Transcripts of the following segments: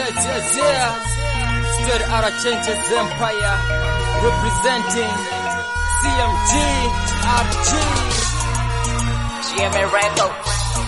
yeah, yeah, yeah. Straight out of Changes Empire, representing CMG, RG. GMA Records.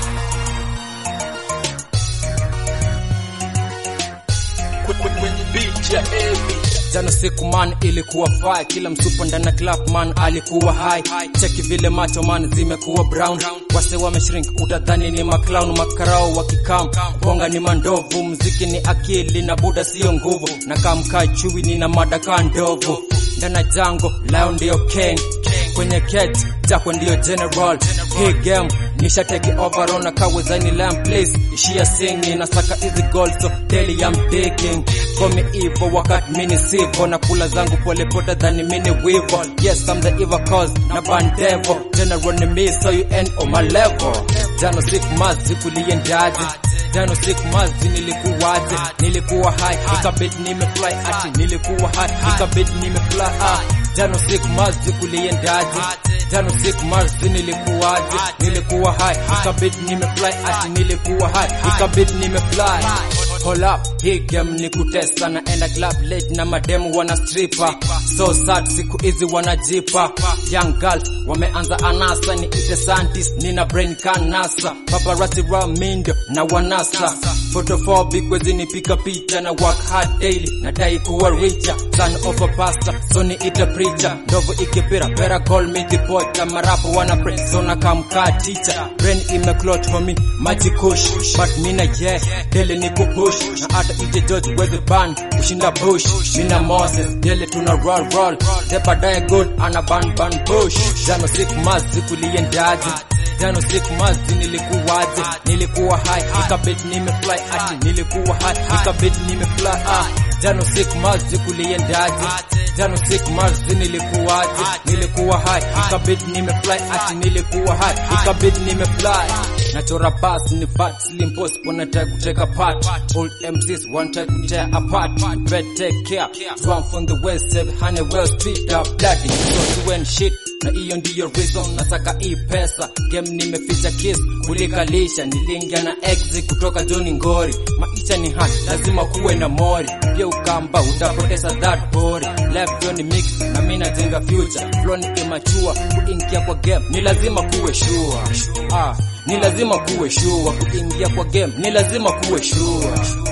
kwenye beat ya Evi. Jana siku man ilikuwa fire, kila msupa ndana club man alikuwa high. Cheki vile macho man zimekuwa brown, wase wameshrink, utadhani ni maclown, makarao wakikam, bonga ni mandovu, mziki ni akili na buda sio nguvu, na kamka chui nina madaka ndovu, ndana jango lion ndio king kwenye ket jako ndio general hii game nisha take over on kawezani lamp please ishia singi na saka hizi gold so daily I'm digging for me evil wakati mini sivo na kula zangu pole pole than mini wivo yes I'm the evil cause na bandevo general ni me so you end on my level jano siku mazi kuliendaje jano siku mazi nilikuwaje nilikuwa high ikabidi nimefly ati nilikuwa high ikabidi nimefly ah jano siku mazi kuliendaje jano siku mazi nilikuwaje nilikuwa high ikabidi nimefly ati nilikuwa high ikabidi nimefly Hold up, hii game ni kutesa na enda club late na mademu wana stripper so sad siku hizi wanajipa young girl wameanza anasa ni ite scientist nina brain kanasa paparazzi wa mindo na wanasa photophobic wezi nipika picha na work hard daily nadai kuwa richer son of a pastor so ni ite preacher ndovu ikipira better call me the boy na marapo wana pray so na kamka teacher brain imeclot for me maji kush but mina yeah daily ni kupush na hata ije George wezi ban kushinda bush mina Moses daily tuna roll roll de baadaye good ana ban ban bush jano siku mazi kuliendaje jano siku mazi nilikuwaje nilikuwa high ikabidi nimefly ati nilikuwa high ikabidi nimefly ah jano siku mazi kuliendaje jano siku mazi nilikuwaje nilikuwa high ikabidi nimefly ati nilikuwa high ikabidi nimefly nachora bas ni fat slim post wanataka kuteka part old MCs wanataka kutear apart better take care run from the west save honey well street up bloody so to when shit na hiyo ndiyo reason nataka hii pesa game nimeficha kiss kulikalisha nilingia na ex kutoka Johnny Ngori maisha ni hard lazima kuwe na mori pia ukamba utapoteza that body left Johnny mix na mimi najenga future flow ni immature kuingia kwa game ni lazima kuwe sure ah ni lazima kuwe sure kuingia kwa game ni lazima kuwe sure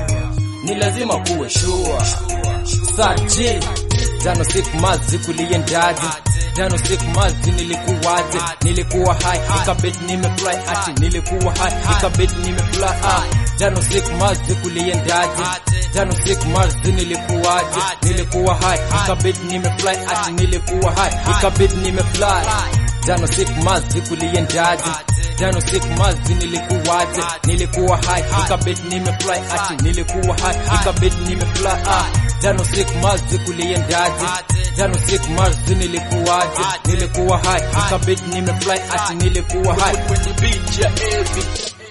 ni lazima kuwe sure saji jano siku mazi kuliendaje jano siku mazi nilikuwaje nilikuwa high ikabidi nimefly ati nilikuwa high ikabidi nimefly ah jano siku mazi kuliendaje jano siku mazi nilikuwaje nilikuwa high ikabidi nimefly ati nilikuwa high ikabidi nimefly jano siku mazi kuliendaje jano siku mazi nilikuwaje nilikuwa high ikabidi nimefly ati nilikuwa high ikabidi nimefly ah jano siku mazi kuliendaje jano siku mazi nilikuwaje nilikuwa high ikabidi nimefly ati nilikuwa high kwenye beat ya Evi.